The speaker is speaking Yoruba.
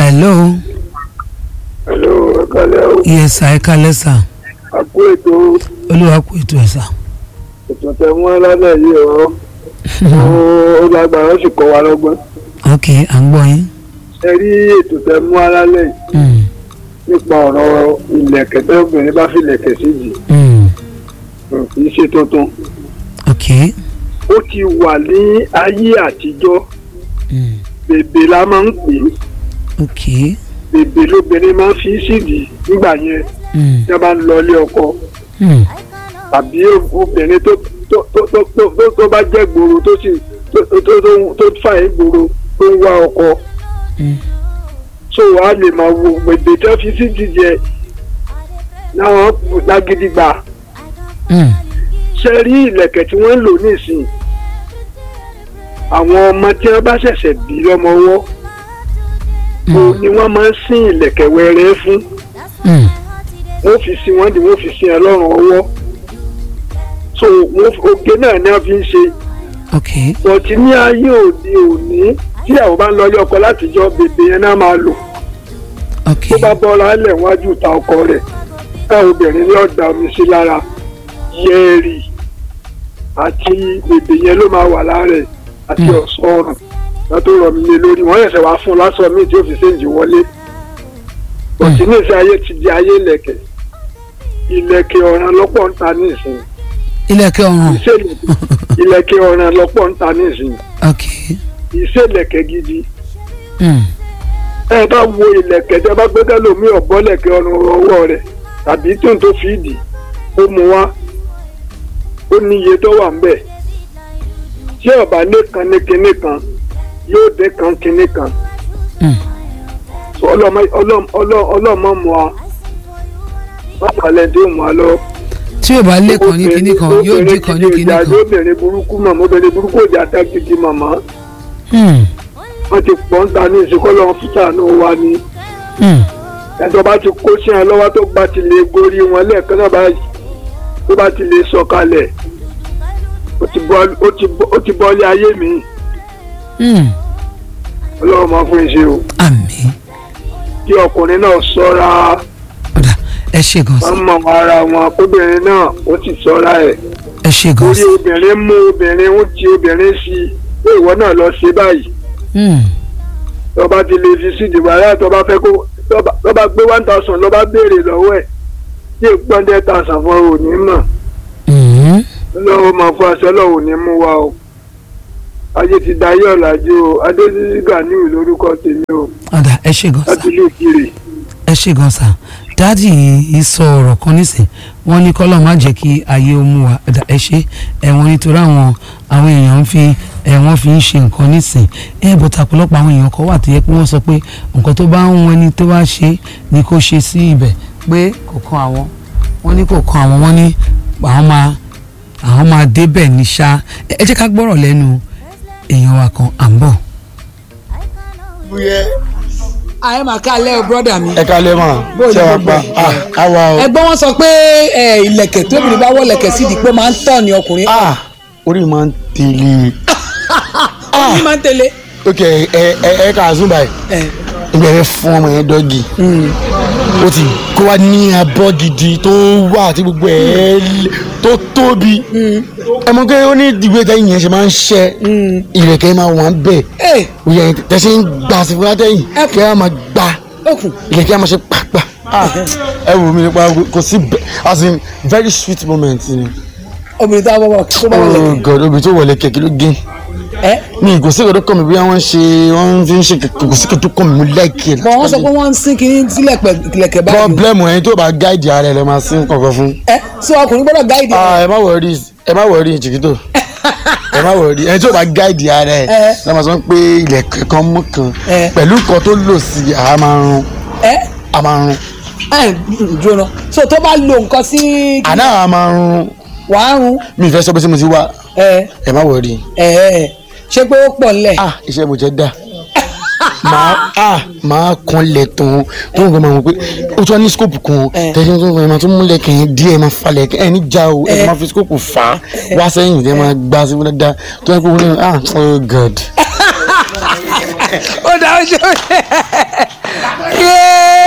hello hello ẹ̀kálẹ́ o yes sir ẹ kálẹ́ sir àpò ètò olúwa kú ètò ẹ̀ sà. ètò tẹ mú lálẹ́ yìí ọ ó lágbára ó sì kọ́ wa lọ́gbọ́n ok à ń gbọ́ yín. ẹ rí ètò tẹ mú lálẹ́ yìí Mm, nípa ọ̀rọ̀ ìlẹ̀kẹ̀ tẹ́ obìnrin bá fi ìlẹ̀kẹ̀ sí jì mm, kì í ṣe tuntun ok ó ti wà ní ayé àtijọ́ mm, bèbè la máa ń pè é ok bèbè lóbìnrin máa ń fi sídìí nígbà yẹn mm, tí wọ́n bá ń lọ ilé ọkọ mm, tàbí obìnrin tó tó tó tó tó tó tó bá jẹ́ gbòòrò tó sì tó tó tó tó tó fà é gbòòrò tó ń wá ọkọ mm, so wàá lè máa wo bèbè tó fi sídìí jẹ náà lágídígba mm, ṣe rí ìlẹ̀kẹ̀ tí wọ́n ń lò nísìnyí àwọn ọmọ tí wọ́n bá ṣẹ̀ṣẹ̀ bí lọ́mọwọ́ òun ni wọ́n máa ń sín ìlẹ̀kẹ̀ wẹ́rẹ́ fún mm, wọ́n fi sí wọ́n di wọ́n fi sí ẹ lọ́rùn ọwọ́ so wọ́n fi- oge náà ni wọ́n fi ń ṣe ok bọ̀tí ní ayé òde òní tí àwọn bá ń lọ ilé ọkọ látijọ́ bèbè yẹn náà máa lò ok tó bá bọ́ra lẹ̀ wájú ta ọkọ rẹ̀ táwọn obìnrin ní ọ̀dà omi sí lára yẹ́ẹ̀rì àti bèbè yẹn ló máa wà lára ẹ̀ àti Mm. ọ̀sán ọ̀rùn wọn tó rọ̀ mí lé lórí wọ́n yẹ̀sẹ̀ wá fún un lásán míì tí ó fi séǹjì wọlé bọ̀tí ní ìsìn ayé ti di ayé ìlẹ̀kẹ̀ ìlẹ̀kẹ̀ ọ̀ràn lọ́pọ̀ ń ta ní ìsìn ilẹ̀kẹ̀ ọ̀run ìṣèlẹ̀kẹ̀ ìlẹ̀kẹ̀ ọ̀ràn lọ́pọ̀ ń ta ní ìsìn ok ìṣèlẹ̀kẹ̀ gidi mm, ẹ bá wo ìlẹ̀kẹ̀ tẹ bá gbé kẹlòmí ọ̀bọ́lẹ̀kẹ̀ ọrùn ọwọ́ rẹ̀ tàbí tó ń tó fi dì ó mu wá ó ní iye tó wà ńbẹ̀ tí ọba lé kan ní kinní kan yóò dé kan kinní kan mm, So, ọlọ́mọ ọlọ́mọ ọlọ́mọ mu wa wọ́n falẹ̀ dé mu wa lọ. tí yóò bá lẹ́kọ̀ọ́ ní kinní kan yóò dín kan ní kinní kan obìnrin burúkú màmá obìnrin burúkú òjà tá gidi màmá Mm, wọ́n ti pọ̀ ń ta ní ìsìnkú ọlọ́run fúta ní wa ni. mm, ẹjọ́ bá ti kó sí ẹ lọ́wọ́ tó bá ti lè gorí wọn lẹ́ẹ̀kan náà báyìí tó bá ti lè sọ̀kalẹ̀ ó ti bọ́- ó ti bọ́- ó ti bọ́lé ayé mi mm, ọlọ́run máa fún iṣẹ́ o àmín kí ọkùnrin náà sọ́ra ọ̀dà ẹ ṣe gan wọ́n sir mọ̀ ara wọn kóbìnrin náà ó ti sọ́ra ẹ̀ ẹ ṣe gan orí sir obìnrin mú obìnrin ó ti obìnrin sí i pé ìwọ náà lọ ṣe báyìí Mm, tó bá ti lè fi sí ìdìbò ayé tó bá fẹ́ kó tó bá- tó bá gbé one thousand ló bá béèrè lọ́wọ́ ẹ̀ tí èèpọ̀ hundred thousand fún ọ ò ní mọ̀. mm, ọlọ́run máa fún aṣọ ọlọ́run ní mú wa o ayé ti dayé ọ̀làjú o adéṣíṣí ganiu lórúkọ tèmi o ọ̀dà ẹ ṣe gan sir láti ilé ìkirè ẹ ṣe gan sa dáàdì yìí sọ ọ̀rọ̀ kan nísìn wọ́n ní kọ́lọ́ má jẹ́ kí ayé ó mú wa ẹ̀dá ẹ ṣe ẹ̀wọ̀n nítorí àwọn àwọn èèyàn ń fi ẹ̀wọ̀n fi ń ṣe nǹkan nísìn ẹ̀ bọ̀tà ọ̀pọ̀lọpọ̀ àwọn èèyàn kan wà tó yẹ pé wọ́n sọ pé nǹkan tó bá ń wọn ẹni tó bá ṣe ni kó ṣe sí ibẹ̀ pé kò kan àwọn wọ́n ní kò kan àwọn wọ́n ní àwọn máa àwọn máa débẹ̀ ní ṣá ẹ ẹ jẹ́ ká gbọ́rọ̀ lẹ́nu èèyàn wa kan à ń bọ̀. ayé màá ká lẹ́ o brọ́dà mi. ẹ kalẹ ma Bóyá ṣe wa gbogbo pa ah awa o ẹgbọ́n wọn sọ pé ẹ, ìlẹ̀kẹ̀ tóbi bá wọ ìlẹ̀kẹ̀ sídìí pé máa ń tọ̀ ní ọkùnrin. ah orí máa ń tẹ̀lé ọkùnrin máa ń tẹ̀lé. ok ẹ ẹ ẹ kà á zoom báyìí ẹ, ìbẹ̀rẹ̀ fún ọmọ yẹn dọ́gì ó ti kó wa ní abọ́ gidi tó wà tí gbogbo ẹ̀ lé- tó tóbi ẹ mọ̀ pé ó ní ìdìbò ìtẹ́yìn yẹn ṣe máa ń ṣẹ́ ìrẹ̀kẹ́ máa wà ń bẹ̀ ẹ òye yẹn tẹ̀sí ń gbà sí fún látẹ̀yìn Ẹ- kẹ́ ẹ máa gbà okùn. ìrẹ̀kẹ́ máa ṣe pàpà ah ẹ wò mí nípa kò sí bẹ- as in very sweet moment ni obìnrin tó bá wọ tó bá wọ oh ìlẹ̀kẹ̀. god obì tó wọlé kẹ̀kẹ́ ló gé ẹ ní ìgòsíkè tó kọ́ mi bí wọ́n ṣe wọ́n fi ń ṣe ìgòsíkè tó kọ́ mi mú láìkè bọ̀ wọ́n sọ pé wọ́n ń sín kínní sílẹ̀ ìlẹ̀kẹ̀ báyìí. pọ́blẹ́mù ẹni tó bá gáìdì ara ẹ̀ lọ́ máa sí kankan fún. ẹ sọ ọkùnrin gbọ́dọ̀ gáìdì. Ah, ẹ má wọrí ẹ má wọrí jìgítò ẹ má wọrí ẹni tó bá gáìdì ara ẹ̀ Ẹ. lọ́ máa sọ pé ilẹ̀kẹ̀ kan mú kan Ẹ. pẹ̀lú nǹkan tó lò sí i àá máa rún ẹ àá máa rún ẹ jóná so tó bá lo nǹkan sí àná àá máa rún wàá rún mi ì fẹ́ sọ pé sí mo ti wá ẹ ẹ má wọrí ẹ ẹ ṣé pé ó pọ̀ nílẹ̀. ah iṣẹ́ mo jẹ́ dà máa ah máa kan lẹ̀ tán tó ń gbọ́ máa mọ̀ pé ó tún wá ní scope kan Ẹ. tẹ̀sí tó ń gbọ́ ẹ máa tún múlẹ̀ kẹ́yìn díẹ̀ máa falẹ̀ ẹ ní já o ẹ Ẹ. máa fi scope fà á wá sẹ́yìn tẹ́ máa gbá sí fúnra dá tó yẹ kó wọlé ah oh god. ó dá ó ṣe